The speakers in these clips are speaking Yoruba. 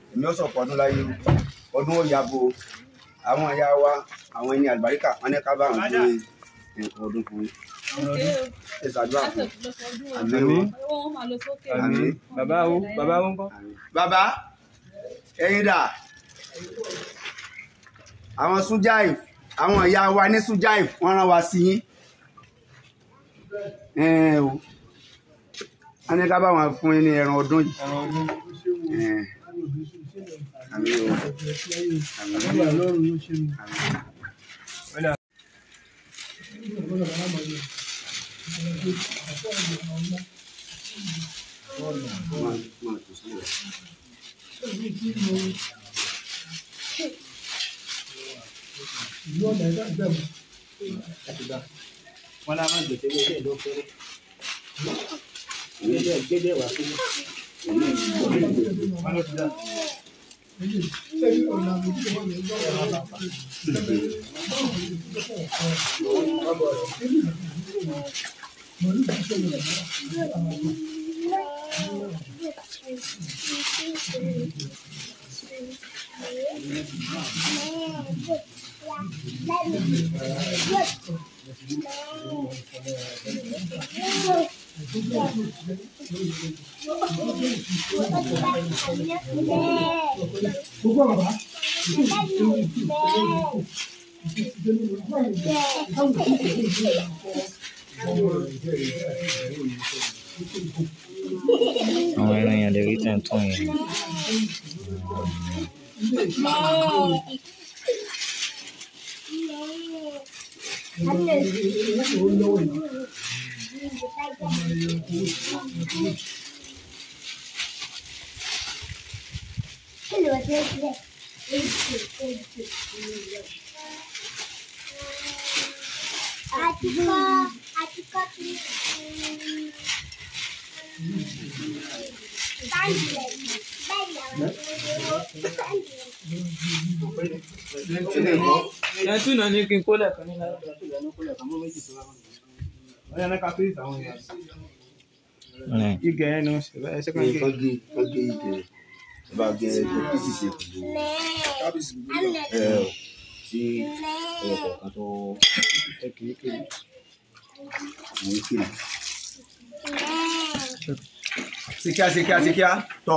èmi ó sọ̀pọ̀ ọdún láyé o ọdún ó yabo àwọn ìyá wa àwọn ẹni àlùbáríkà wọn ní ká bá àwọn gbé nǹkan ọdún fún yín ẹ ṣàdúrà fún àmín o àmín bàbá o bàbá o ń kọ́. àmín. bàbá ẹ̀yin dà àwọn sujaif àwọn ìyá wa ní sujaif wọ́n rán wa sí yín Ẹn o wọ́n ní ká bá wọn fún yín ní ẹran ọdún yìí ẹran ọdún Ẹn. àmín o àmín àmín. Máa- máa tò sílẹ̀. wọn náà máa gbèsè wọlé ló fẹrẹ gbẹdẹ gbẹdẹ wà fún wọn ló ti dá. àwọn ẹran yẹn lè rí tẹ̀ ń tún yẹn. Atika, Atika ẹ tún náà ní kí n kó lẹ́ẹ̀kan ní lára. wọn yẹn ká fíìsì àwọn èèyàn. Ẹ̀, igi ẹ̀ ní ọ̀sẹ̀ ẹ̀ ṣe kàn Ní gé. kán gé kán gé ìdè rẹ̀ ẹ bá gé ẹgbẹ́ píìsì ṣe pẹ̀lú ẹ ọ tí ẹyọ kọ̀ọ̀kan tó ẹ kì í kiri. mú kiri. síkíá síkíá síkíá tọ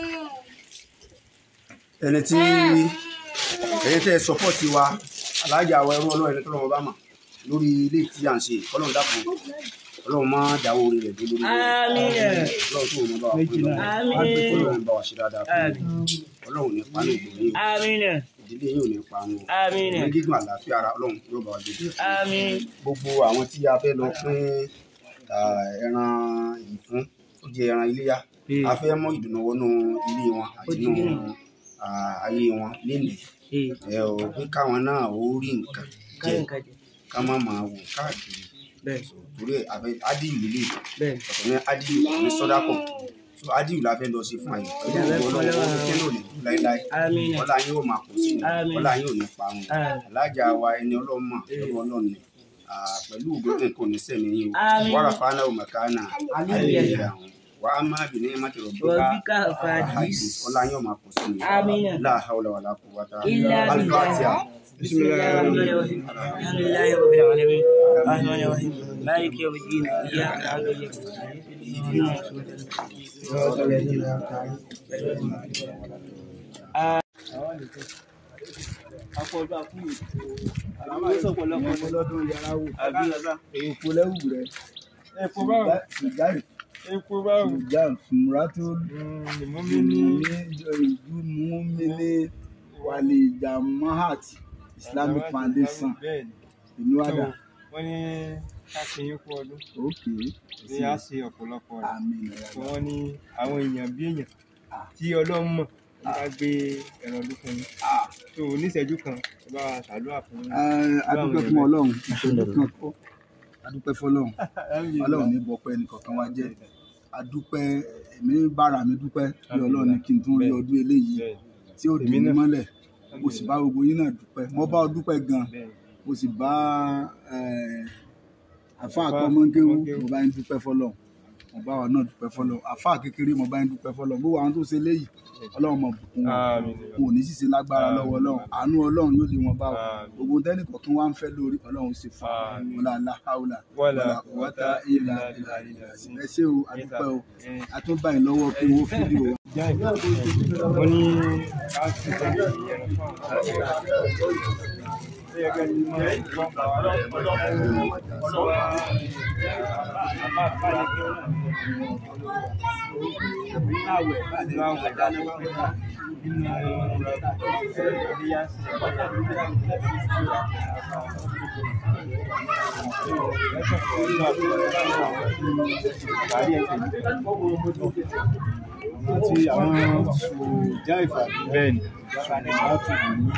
ẹni tí ẹni tẹ sọpọ́ọ̀tì wa alájà àwọn ẹrú ọlọ́run ẹni tó lọ́wọ́ bá mà lórí ilé tí à ń ṣe ọlọ́run dàpọ̀ ọlọ́run má dáwọ́ orí rẹ̀ dé lórí rẹ̀ ọlọ́run tó wọn bá wà fún ìlọ́wọ́ ọlọ́run bá wà ṣe dáadáa fún un ọlọ́run ní pa ní ìgbòho yìí ìdílé yìí ò ní pa wọn ní gígùn àlàáfíà ara ọlọ́run yóò bá wa dé gbogbo àwọn tí a fẹ́ lọ pín ah, ẹran yìí fún ó jẹ ẹran iléyá a fẹ́ mọ ìdùnnú wọnú ilé wọn àti inú ah, ayé wọn lénìí ẹ ò pé káwọn náà ó rí nǹkan jẹ ká má máa wò káàkiri torí ẹ àfẹ ádìlú lè ọ̀tọ̀ ní ádìlú ní sọ́dákọ̀ so ádìlú la fẹ́ lọ sí fún àyè pẹ̀lú ọlọ́wọ́ kẹ́lò ní láíláí ọlá yín ò máa pọ̀ sí ni ọlá yín ò ní pa wọn alájà wa ẹni ọlọ́mọ ẹni ọlọ́ni pẹ̀lú ògbóǹkè kò ní sẹ́mi yín o wàrà fáná ò mẹ̀ká náà ayé àwọn wà á máa bì ní ẹ̀má tẹ̀rọ bí ká ọlá yín ò máa pọ̀ sí ni láhàúlà wà lápò wàtá alifatiha. بسم الله الرحمن الرحيم الحمد لله رب العالمين الرحمن الرحيم مالك يوم الدين اياك نعبد واياك نستعين صراط الذين انعمت عليهم akọọdún akúyè àwọn sọpọlọpọ ọmọlọdún yàrá wò àbí èèpo lẹwù rẹ epo báwo ìjáì epo báwo ìjà fúnra tó ìmúmi ní ìlú múmílẹ wàlẹ ìjà mahat islamic foundation bẹ́ẹ̀ni ìlú àdá wọ́n ní ká ṣe yín kú ọdún òkè ní a ṣe ọ̀pọ̀lọpọ̀ rẹ̀ àmì tí wọ́n ní àwọn èèyàn bí èèyàn tí ọlọ́run mọ̀ ní ká gbé ẹran ọdún fún yín tó oníṣẹ́jú kan ẹ bá wa ṣàdúrà fún yín. adúpẹ́ fún ọlọ́run ìṣòro kan kọ́ adúpẹ́ fọlọ́run ọlọ́run ní bọ́pẹ́ nìkankan wá jẹ́ adúpẹ́ èmi bára mi dúpẹ́ bí ọlọ́run ní kí n tún rí ọdún eléyìí Bẹ́ẹ̀ni, tí ó dì mí mọ́lẹ̀ mo sì bá gbogbo yín náà dúpẹ́ mo bá ọ dúpẹ́ gan bẹ́ẹ̀ni. mo sì bá àfa àtọmọkéwú mo bá ń dúpẹ́ fọlọ́run mo bá wa náà dúpẹ́ fọlọ́ àfáà kékeré mo bá ń dúpẹ́ fọlọ́ gbogbo àwọn tó ṣe léyìí ọlọ́run mọ̀ bùkún wọn Àmín. kò ní sì ṣe lágbára lọ́wọ́ ọlọ́run àánú ọlọ́run yóò lé wọn bá wọn Àmín. gbogbo tẹ́nì kọ̀ọ̀kan wá ń fẹ́ lórí ọlọ́run sì fún Àmín. wọn lálá haúlà Wala wọ́tá ìlà ìlà ìlà ẹ ṣé o àdúpẹ́ o Eh. àtúbàyìn lọ́wọ́ pé owó fídíò wa. wọ́n ní ká sì tọ́ ní ẹ̀rọ fún àwọn àti àwọn sòjá ìfàdí bẹ́ẹ̀ ni láti wù ní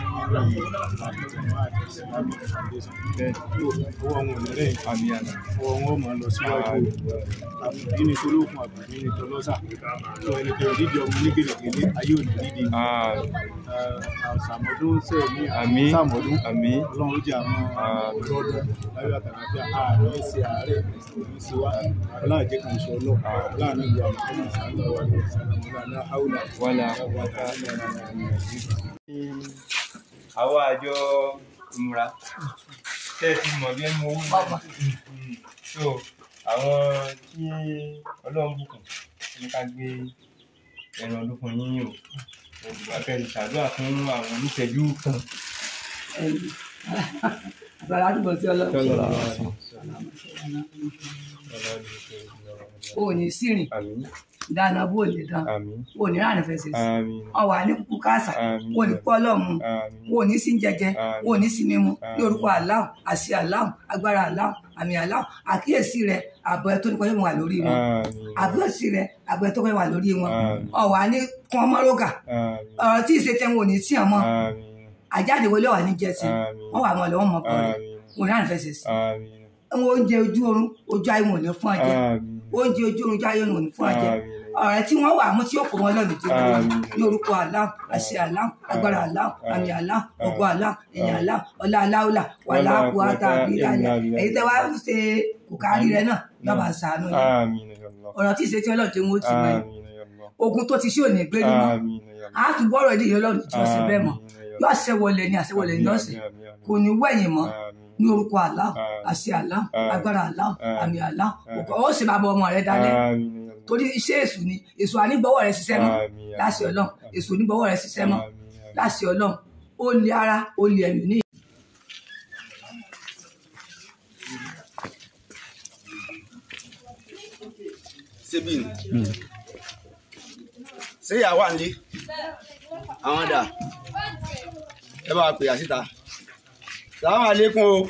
owó àwọn òmìnirẹ́ àmì àná ọwọ́ wọn máa lọ síwájú àbùdí ní tolókun àbùdí ní tọlọ́sà tó ẹnikẹ́ni dídì ọmọ ní gèlègèlè ayé òní dídì àṣàmọ́dún sẹ́ẹ̀ ní àmì sàmọ́dún àmì ọlọ́run ó jẹ́ àwọn ọlọ́dún láyé àtàlàfíà ààrẹ ṣe ààrẹ òní sí wa ọláàjẹ kan sọ lọ láàrin ìlú àwọn ọmọ ìsàlẹ̀ wà ní ìsàlẹ̀ haúlà wàlà wàtá àwa àjọ ìmúra tẹ́ ẹ ti mọ̀ bí ẹnu owó náà so àwọn tí ọlọ́run bùkún ní ká gbé ẹran ọdún fún yín o òdùbà kẹrin ṣàdúrà fún àwọn oníṣẹ́jú kan Àgbàlá túbọ̀ sí ọlọ́run. O ò ní sírìn, àmín dáná bó lè dán. àmín O ò ní ránà fẹsẹ̀ sí. àmín Ọ wà ní kúkú káàsà. Àmín. O ò ní pọ́ lọ́mù. àmín O ò ní sí jẹjẹ. Àmín. O ò ní sí mímu. Ní Àmín. orúkọ aláwọ̀, àṣẹ aláwọ̀, agbára aláwọ̀, àmì aláwọ̀. Àkíyèsí rẹ̀ àbọ̀ ẹ̀ tó ní kọjá mọ̀ wà lórí wọn. àmín Àkíyèsí rẹ̀ àbọ̀ ẹ̀ tó kọjá wà lórí wọn. Àmín. Ọ wà ní kún ọmọ rógà. àmín Ọ̀rọ̀ tí ìṣe tẹ́ wọn ò ní tí ọmọ. àmín Àjáde wọlé wà ní jẹ́sí. Àmín. Wọ́n wà mọ̀ lọ́wọ́ mọ̀ kọ́ rẹ̀. àmín O ò ní ránà fẹsẹ̀ sí. àmín Àwọn oúnjẹ ojú oorun, ojú ayé wọn ò ní fún ọ jẹ. àmín oúnjẹ ojú oorun jáyé wọn ò ní fún ọ jẹ. àmín ọ̀rẹ́ tí wọ́n wà mú tí ó kó wọn lọ́nà ìjọba wọn Àmín. ní orúkọ aláwọ̀ àṣẹ aláwọ̀ agbára aláwọ̀ àmì aláwọ̀ ògo aláwọ̀ ẹ̀yìn aláwọ̀ ọlá aláwọ̀là wà láàpù àtàbí ìlànà èyí tẹ́ wá ń ṣe kòkárí rẹ náà lọ́ba ṣàánú yẹn àmín ya Allah ọ̀rọ̀ tí ìṣe tí ọlọ́run tí wọ́n ti mọ̀ yẹn àmín ya Allah ogun tó ti ṣe òní gbé nínú àmín ya Allah a tún bọ́rọ̀ ilé ìyọlọ́run tí wọ́n ṣe bẹ́ẹ̀ mọ̀ yóò àṣẹwọlé ní àṣẹwọlé ní ọ̀sẹ̀ kò ní wẹ̀yìn mọ́ ní orúkọ aláwọ̀ àṣẹ aláwọ̀ agbára aláwọ̀ àmì aláwọ̀ ògo ó sì bàbá ọmọ rẹ dalẹ̀ torí iṣẹ́ èṣù ni èṣù ànígbọ́wọ́ rẹ ṣiṣẹ́ mọ́ láṣẹ ọlọ́run èṣù onígbọ́wọ́ rẹ ṣiṣẹ́ mọ́ láṣẹ ọlọ́run ó lé ara ó lé ẹ̀mí ní síbí ni ṣé ìyá wà nílé àwọn dà ẹ bá wa pè á síta sàlámù àlékún o.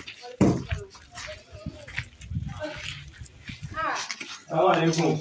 Assalamu alaikum.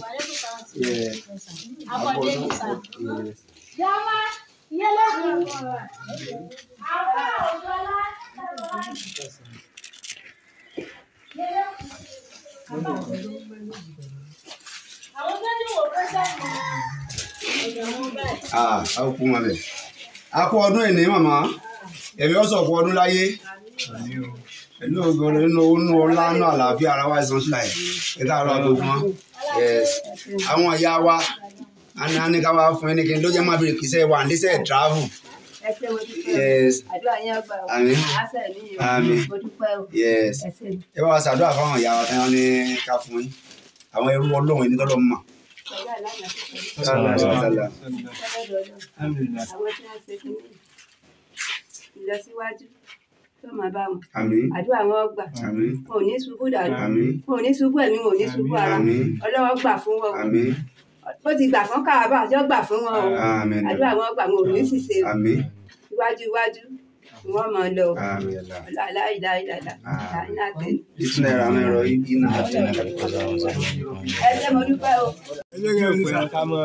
Ah, a kú wọn bẹ̀. a kú ọdún ìní màmá ẹ̀mí ọ̀sọ̀ kú ọdún láyé pẹ̀lú ògbọ́n nínú nínú ọlá nínú àlàáfíà ara wa ìsan sílẹ̀ ẹ̀ tá a rọ àgbègbè wọn. Yes. àwọn ìyá wa a ní a ní ká wá fún ẹni kí n ló jẹ́ máa bèrè kìí sẹ́ wà ní sẹ́ travel. Yes. àdúrà yín ọgbà o Àmín. àṣẹ ní ìwé Àmín. mo dúpẹ́ o Yes. ẹ ṣé ẹ bá wa ṣàdúrà fáwọn ìyá wa tẹ́wọ́n ní ká fún yín àwọn ẹrú ọlọ́run ẹni tọ́lọ́ mọ̀. ọjọ́ ìlànà tó kọjá Sallallahu alaihi wasallam. lọ́dọ̀ ọlọ́run Alhamdulillah. àwọn tí wọ́n ṣe fún mi ìlọsíwájú tó máa bá wọn Àmín. àdúrà wọn gbà Àmín. wọn ò ní ṣubú dànù Àmín. wọn ò ní ṣubú ẹ̀mí wọn ò ní ṣubú ara Àmín. ọlọ́wọ́ gbà fún wọn o Àmín. bó ti gbà fún káàbà àjọ gbà fún wọn o Àmín. àdúrà wọn gbà wọn ò ní ṣìṣe o Àmín. iwájú iwájú ni wọ́n máa lọ o Àmín. láìláìláìláìlá Àmín. láìláìláìlá Bísí náírà àwọn ẹ̀rọ iná àti iná kàlẹ́ kọ́sà wọn sọ. ẹ ṣé mo dúpẹ́ o. Ṣé òpin ká mọ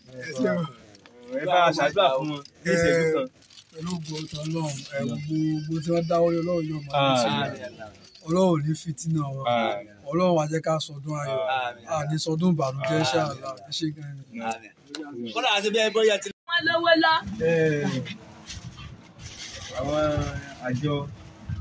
ẹ bá a ṣàdúrà fún wọn ní ìṣẹ́jú kan. pẹ̀lú gbogbo ọlọ́run ẹ̀ gbogbo tí wọ́n dáwọ́ lé ọlọ́run yóò máa ṣe ọlọ́run ò ní fìtínà wọn ọlọ́run á jẹ́ ká sọdún ayọ̀ àní sọdún ìbànújẹ́ ṣáàlà ẹ ṣé gan ni. wọn lówó lọ. àwọn àjọ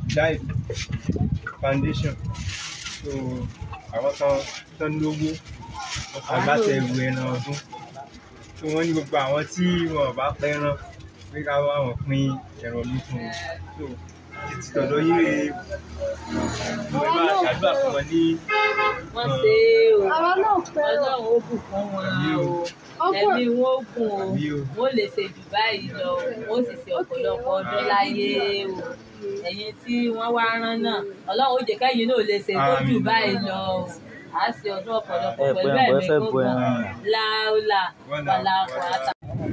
life foundation so àwọn kan tán lówó agbátẹrù ẹran ọdún tí wọ́n ní gbogbo àwọn tí wọn ò bá pẹ́ràn pé ká wá wọn pín ẹran ọdún fún wọn so títí tọ̀dọ̀ yín rè é mo ẹ bá ṣàdúrà fún wọn ní wọ́n ṣe é o ọlọ́run ó bùkún wọn o ẹ̀mí wọn ó gùn o wọ́n lè ṣe jù báyìí lọ wọ́n sì ṣe ọ̀pọ̀lọpọ̀ ọdún láyé o ẹ̀yin tí wọ́n wá rán náà ọlọ́run ó jẹ́ kẹ́yìn náà lè ṣe tó jù báyìí lọ o à á ṣe ọdún ọ̀pọ̀lọpọ̀ Ẹ pẹ̀lú pé àwọn ẹ̀mí fẹ́ bu gbogbo ẹran yẹn. láúlà wàlàkùn àtà.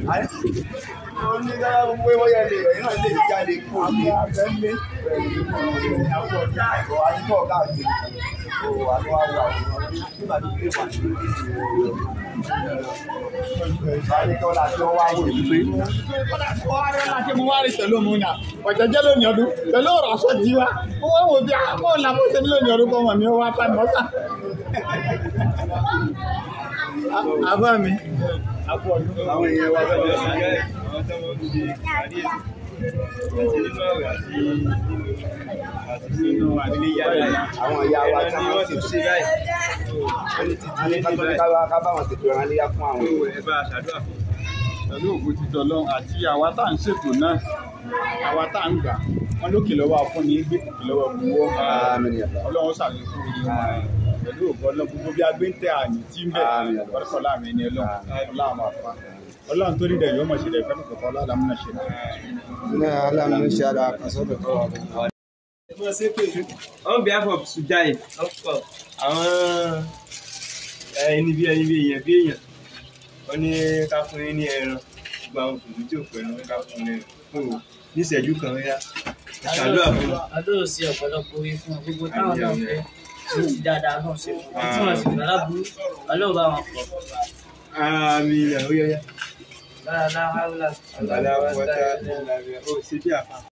láti mú wá rí pẹ̀lú òun náà ọ̀jẹ̀jẹ̀ lónìí ọdún pẹ̀lú ọ̀rọ̀ aṣọ jí wa wọ́n wò bí àwọn làwọn ṣe ní lónìí ọdún kọ́ mọ̀ mi ó wá pa mọ́sà. àbá mi àwọn èèyàn wa lọ́dọ̀ sí ẹ̀ àwọn tó wọ́n ń ṣe ìpàdé àti nínú àwẹ̀ àti àti nínú àdílé yára àwọn ìyá wa tí ẹran ni wọ́n wọ́n ti tún ṣe báyìí wọ́n ní títí ní ti báyìí ká bá wọn ṣètò ìran léyà fún àwọn so ẹ bá a ṣàdúrà fún pẹ̀lú ògùn ti tọ̀lọ́ àti àwa tá à ń ṣètò náà àwa tá à ń gbà wọ́n lókè lọ́wọ́ afúnni gbé kòkè lọ́wọ́ gbowó ọlọ́run ṣàlékún orí wọn pẹ̀lú ògùn ọlọ́run gbogbo bí agbé ń tẹ àmì tí ń bẹ̀ ọ̀rẹ́kọ̀ láàmì ẹni ọlọ́run ọlọ́run máa fa ọlọ́run tó rí dẹ̀ yóò mọ̀ ṣe dẹ̀ fẹ́ kọ̀ọ̀kan ọlọ́run múnà ṣe dẹ̀. ní aláàmú ṣe ara àkàsọ́dọ̀ tó wà fún on behalf of Sujai àwọn ẹni bí ẹni bí èèyàn bí èèyàn wọ́n ní ká fún yín ní ẹran gbogbo àwọn òṣèlú tí ò pẹ̀lú wọn ká fún yín fún o ní ìṣẹ́jú kan yá ṣàdúrà fún wọn. adóò sí ọ̀pọ̀lọpọ̀ orí fún wọn gbogbo táwọn náà fẹ́ tí ti dáadáa náà ṣe fún wọn tí wọn sì gbà láburú ọlọ́run bá wọn pọ̀. àmì ìyàwó yẹyẹ. lára lára lára àgbàlá wọ́tá ó ṣe bí àfa.